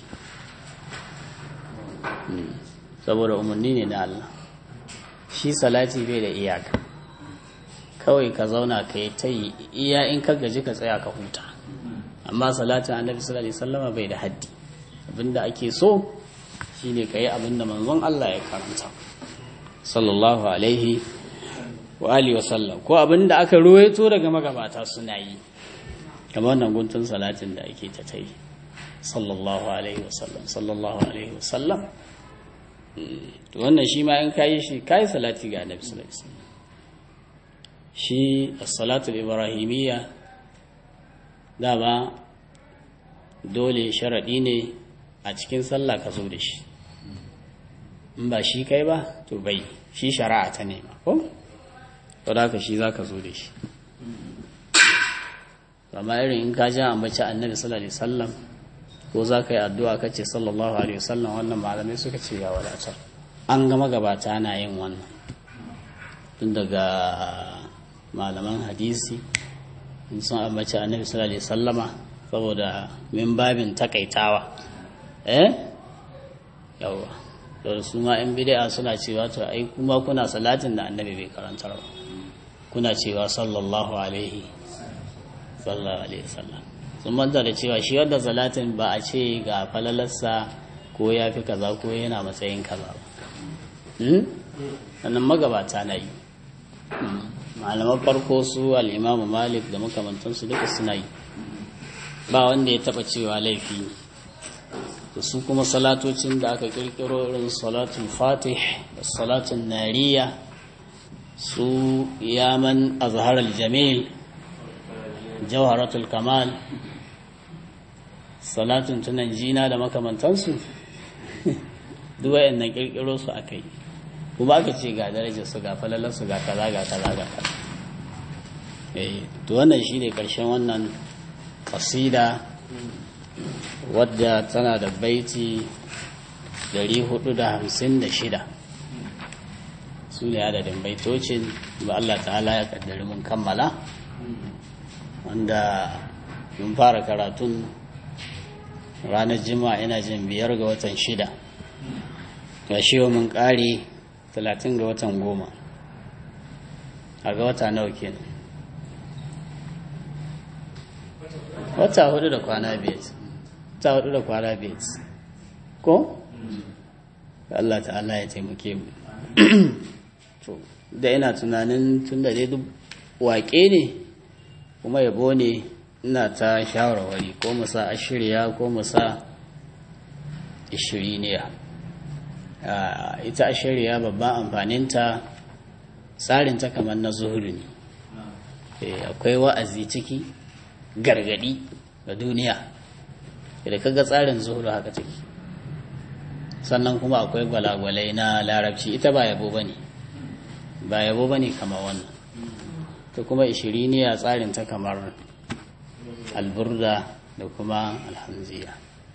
saboda umarni ne na Allah shi salati bai da iyaka kawai ka zauna ka yi ta yi iya in ka gaji ka tsaya ka huta amma salatin annabi sallallahu alaihi wasallama bai da haddi abinda ake so shine ka yi abinda manzon Allah ya karanta sallallahu alaihi wa alihi wasallam ko abinda aka ruwaito daga magabata suna yi kamar wannan guntun salatin da ake ta tai sallallahu alaihi wasallam sallallahu alaihi wasallam to wannan shi ma in kayi shi kayi salati ga annabi sallallahu alaihi wasallam shi as-salatu ibrahimiyya dama dole sharadi ne a cikin sallah ka zo da shi in ba shi kai ba to bai shi shari'a ta nema ko to da shi za ka zo da shi amma irin in ka ja ambaci annabi sallallahu alaihi wasallam ko za ka yi addu'a ka ce sallallahu alaihi wasallam wannan malamai suka ce ya wadatar an gama gabata na yin wannan tun daga malaman hadisi in sun ambaci annabi sallallahu alaihi wasallama saboda min babin takaitawa eh yawa da su ma yan bid'a suna cewa to ai kuma kuna salatin da annabi bai karantar ba kuna cewa sallallahu alaihi sallallahu alaihi wasallam sun manta da cewa shi wanda salatin ba a ce ga falalarsa ko ya fi kaza ko yana matsayin kaza ba sannan magabata na yi malaman farko su al'imamu malik da makamantansu duka suna yi ba wanda ya taba cewa laifi da su kuma salatocin da aka kirkiro irin salatun fatih da salatun nariya su yaman azharar jamil jawharatul kamal salatun tunan jina da makamantansu duwayen na kirkiro su aka yi kuma aka ce ga darajar su ga falalarsu ga kaza ga kaza ga kaza to wannan shi ne ƙarshen wannan ƙasida wadda tana da baiti 456 su ne adadin baitocin ba Allah ta'ala ya kaddari mun kammala wanda mun fara karatun ranar jima'a ina jin biyar ga watan shida ga shi mun ƙari talatin ga watan goma a ga wata nawa kenan wata hudu da kwana biyar wata hudu da kwana biyar ko? Allah ta'ala ya taimake mu da ina tunanin tun da dai duk waƙe ne kuma yabo ne ina ta shawarwari ko mu sa ashirya ko mu sa ishiriniya ita ashirya babban amfaninta tsarinta kamar na zuhuri ne akwai wa'azi ciki gargadi ga duniya da kaga tsarin zuhuri haka take sannan kuma akwai gwalagwalai na larabci ita ba yabo ba ne ba yabo ba ne kamar wannan ta kuma ishiriniya tsarinta kamar alburda da kuma alhamziya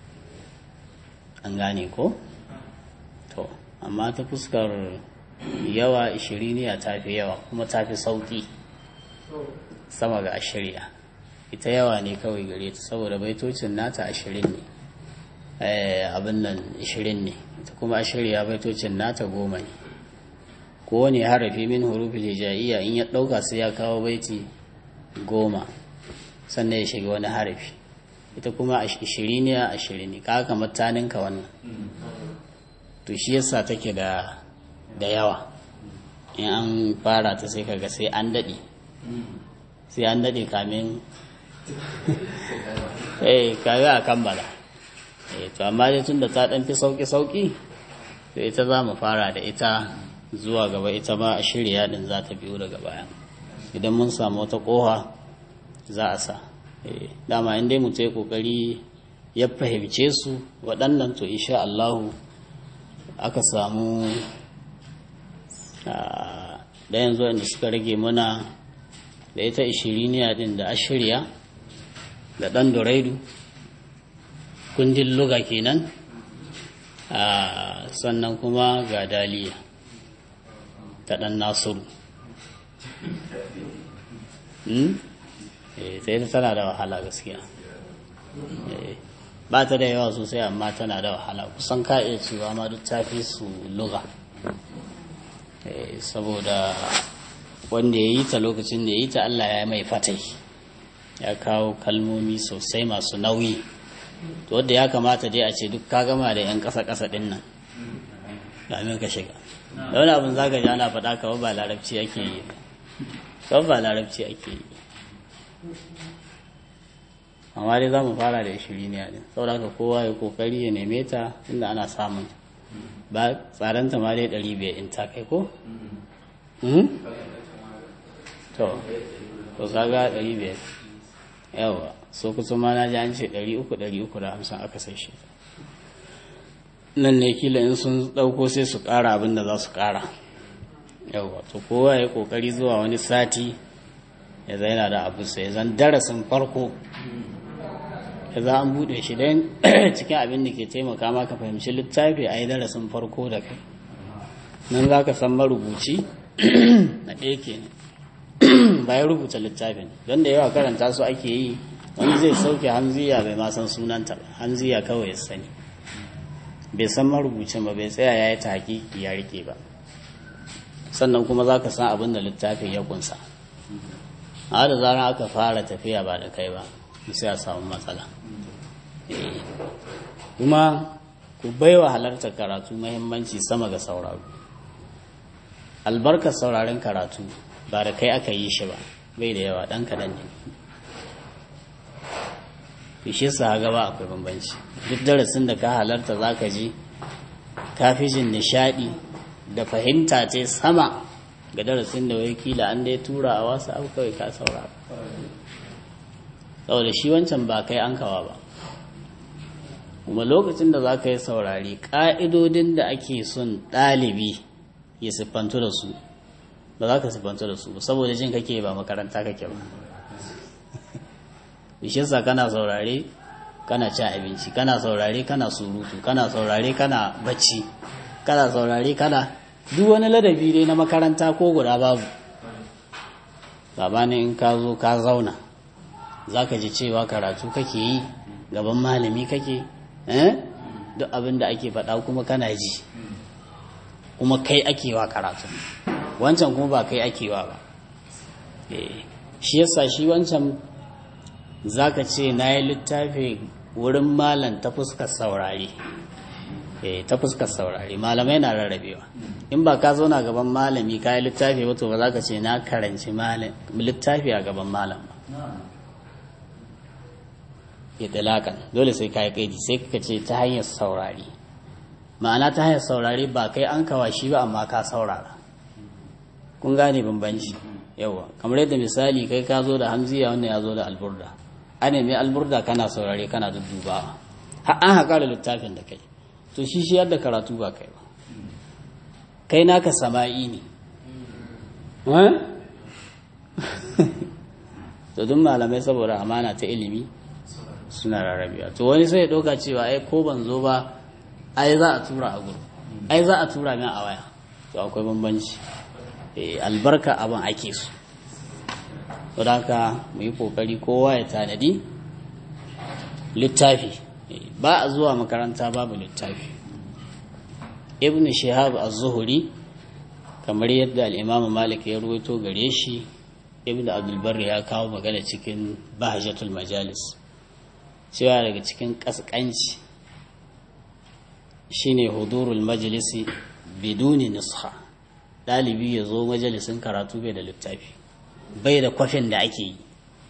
an gane ko? to amma ta fuskar yawa ishiriniya ta fi yawa kuma ta fi sauƙi sama ga ashirya ita yawa ne kawai gare ta saboda baitocin nata ashirin ne abin nan ashirin ne ita kuma ashirya baitocin nata goma ne kowane harafi min hurufin hijaiya in ya ɗauka sai ya kawo baiti goma sannan ya shiga wani harafi ita kuma ashiriniya ashirin ne kaka kamar taninka wannan to shi yasa take da da yawa in an fara ta sai kaga sai an daɗe sai an daɗe kamin eh kaga a kammala eh to amma dai tun da ta ɗan fi sauƙi-sauƙi to ita za mu fara da ita zuwa gaba ita ma a shirya din za ta biyo daga baya idan mun samu wata ƙoha za a sa dama in dai mutu ya ƙoƙari ya fahimce su waɗannan to insha Allahu aka samu da yanzu inda suka rage mana da ita ishiriniya din da ashirya da ɗan duraidu kundin luga kenan sannan kuma ga daliya ta ɗan nasiru sai ta tana da wahala gaskiya ba ta da yawa sosai amma tana da wahala kusan ka iya cewa ma duk ta fi su luga saboda wanda ya yi ta lokacin da ya yi ta Allah ya mai fatai ya kawo kalmomi sosai masu nauyi to wadda ya kamata dai a ce duk ka gama da 'yan ƙasa-ƙasa ɗin nan domin ka shiga da wani abin zaka ji ana faɗa kawai ba larabci ake yi kawai ba larabci ake yi amma dai za mu fara da shiri ne ne saboda haka kowa ya kokari ya neme ta inda ana samun ba tsaranta ma dai ɗari biyar in ta kai ko? to to kaga ɗari biyar yawa so kusa ma na ji an ce ɗari uku ɗari uku da hamsin aka sai shi nan ne kila in sun ɗauko sai su ƙara abin da za su ƙara yawa to kowa ya ƙoƙari zuwa wani sati ya zaina da abu sai zan darasin farko ya za an buɗe shi don cikin abin da ke taimaka maka fahimci littafi a yi darasin farko da kai nan za ka san marubuci na ɗaya ke bayan rubuta littafin don da yawa karanta su ake yi wani zai sauke hanziya bai ma san sunanta ba hanziya kawai ya sani bai san marubucin ba bai tsaya ya yi ta hakiki ya rike ba sannan kuma za ka san abin da littafin ya kunsa a da zarar aka fara tafiya ba da kai ba sai a samu matsala kuma ku baiwa halartar karatu mahimmanci sama ga sauraro albarkar sauraren karatu ba da kai aka yi shi ba bai da yawa ɗan kaɗan ne fishe sa gaba akwai bambanci duk darasin da ka halarta za ka ji kafi jin nishaɗi da fahimta ce sama ga darasin da wai kila an dai tura a wasu abu kawai ka saurara saboda shi wancan ba kai an kawa ba kuma lokacin da za ka yi saurari ƙa'idodin da ake son ɗalibi ya siffantu da su ba za ka siffantu da su saboda jin kake ba makaranta kake ba bishinsa kana saurare kana cin abinci kana saurare kana surutu kana saurare kana bacci kana saurare kana duk wani ladabi dai na makaranta ko guda babu sabanin in ka zo ka zauna za ka ji cewa karatu kake yi gaban malami kake duk abin da ake faɗa kuma kana ji kuma kai akewa karatu wancan kuma ba kai akewa ba shi yasa shi wancan za ka ce na yi littafi wurin malam ta fuskar saurare ta fuskar saurare malamai na rarrabewa in ba ka zauna gaban malami ka yi littafi wato ba za ka ce na karanci littafi a gaban malam ba itilakan dole sai ka yi kaidi sai ka ce ta hanyar saurari ma'ana ta hanyar saurari ba kai an kawa shi ba amma ka saurara kun gane bambanci yawa kamar yadda misali kai ka zo da hamziya wannan ya zo da alburda ana mai alburda kana saurare kana duddubawa har an haƙa da littafin da kai to shi shi yadda karatu ba kai ba kai naka sama'i ne to duk malamai saboda amana ta ilimi suna rarrabewa to wani sai ya ɗauka cewa ai ko ban zo ba ai za a tura a gudu ai za a tura min a waya to akwai bambanci albarka abin ake su don haka mu yi kokari kowa ya tanadi littafi ba a zuwa makaranta babu littafi ibn shihab az-zuhri kamar yadda al-imam malik ya ruwaito gare shi ibn abdulbar ya kawo magana cikin bahjatul majalis cewa daga cikin kaskanci shine hudurul majalisi biduni nusha dalibi ya zo majalisin karatu bai da littafi bai da kwafin da ake yi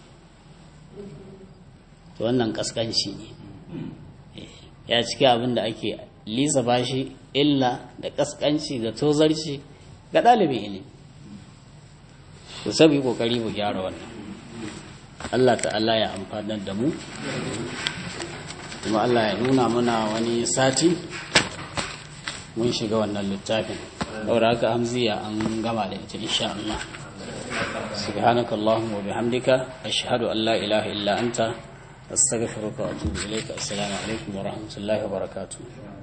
to wannan kaskanci ne ya ciki abin da ake lisa bashi illa da kaskanci da tozarci ga ɗalibin ilimi ku sabi kokari mu gyara wannan Allah ta'ala ya amfanar da mu kuma Allah ya nuna mana wani sati mun shiga wannan littafin saboda haka hamziya an gama da ita insha Allah سبحانك اللهم وبحمدك أشهد أن لا إله إلا أنت أستغفرك وأتوب إليك السلام عليكم ورحمة الله وبركاته